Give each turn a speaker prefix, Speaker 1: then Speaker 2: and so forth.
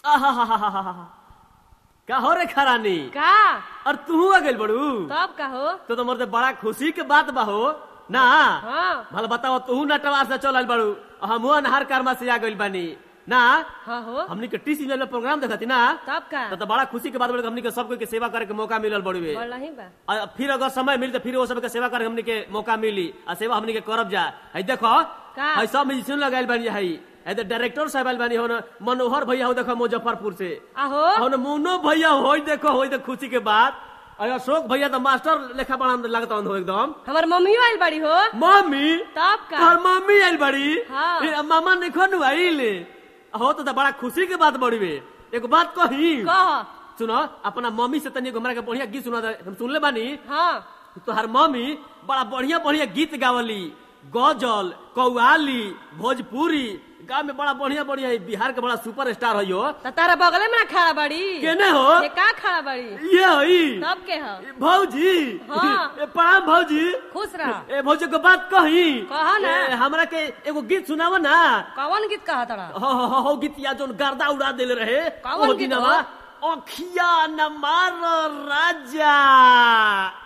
Speaker 1: आहाहाहाहा। का हो रे खरानी
Speaker 2: का
Speaker 1: और तू आ गइल बड़ू
Speaker 2: तब का हो
Speaker 1: तो तो मरते बड़ा खुशी के बात बा हो ना
Speaker 2: हाँ
Speaker 1: भला बताओ तू नटवार से चलल बड़ू हम अनहार कर्मा से आ गइल बानी ना
Speaker 2: हाँ हो
Speaker 1: हमनी के टी सीजन में प्रोग्राम देखती ना
Speaker 2: तब का
Speaker 1: तो, तो बड़ा खुशी के बात बड़े हमनी के सबको के सेवा करे के मौका मिलल बड़ुए
Speaker 2: बोल नहीं बा
Speaker 1: और फिर अगर समय मिली तो फिर वो सबके सेवा करे हमनी के मौका मिली आ सेवा हमनी के करब जा है देखो
Speaker 2: का?
Speaker 1: है सब म्यूजिशियन लगाइल बानी है है तो डायरेक्टर साहब आइल बानी हो न मनोहर भैया हो देखो मुजफ्फरपुर से
Speaker 2: आहो
Speaker 1: हो न मुन्नो भैया हो देखो हो तो खुशी के बात और अशोक भैया तो मास्टर लेखा बड़ा लगता हो एकदम
Speaker 2: हमार मम्मियो आइल बड़ी हो
Speaker 1: मम्मी
Speaker 2: तब का
Speaker 1: तोहर मम्मी आइल बड़ी
Speaker 2: हाँ।
Speaker 1: फिर मामा ने खन आइल हो तो, तो बड़ा खुशी के बात बड़ी बे एक बात कही
Speaker 2: कह
Speaker 1: सुनो अपना मम्मी से तनी हमरा के बढ़िया गीत सुना दे। हम सुनले बानी
Speaker 2: हाँ
Speaker 1: तोहर मम्मी बड़ा बढ़िया बढ़िया गीत गावली गजल कौआली भोजपुरी गाँव में बड़ा बढ़िया बढ़िया है बिहार के बड़ा सुपर स्टार है यो
Speaker 2: त तारा बगले में ना खड़ा बड़ी
Speaker 1: केने हो
Speaker 2: ये का खड़ा बड़ी
Speaker 1: ये हई
Speaker 2: तब के हो
Speaker 1: भौजी
Speaker 2: हाँ।
Speaker 1: ए, प्रणाम भौजी
Speaker 2: खुश रह
Speaker 1: ए भौजी को बात कही
Speaker 2: कहा ना।
Speaker 1: ए, हमरा के एगो गीत सुनाव ना
Speaker 2: कौन गीत कहा तड़ा
Speaker 1: हो हो हो, हो गीत या जोन गर्दा उड़ा देले रहे
Speaker 2: कौन
Speaker 1: ओ
Speaker 2: गीत
Speaker 1: दिनवा
Speaker 2: हो?
Speaker 1: अखिया न मार राजा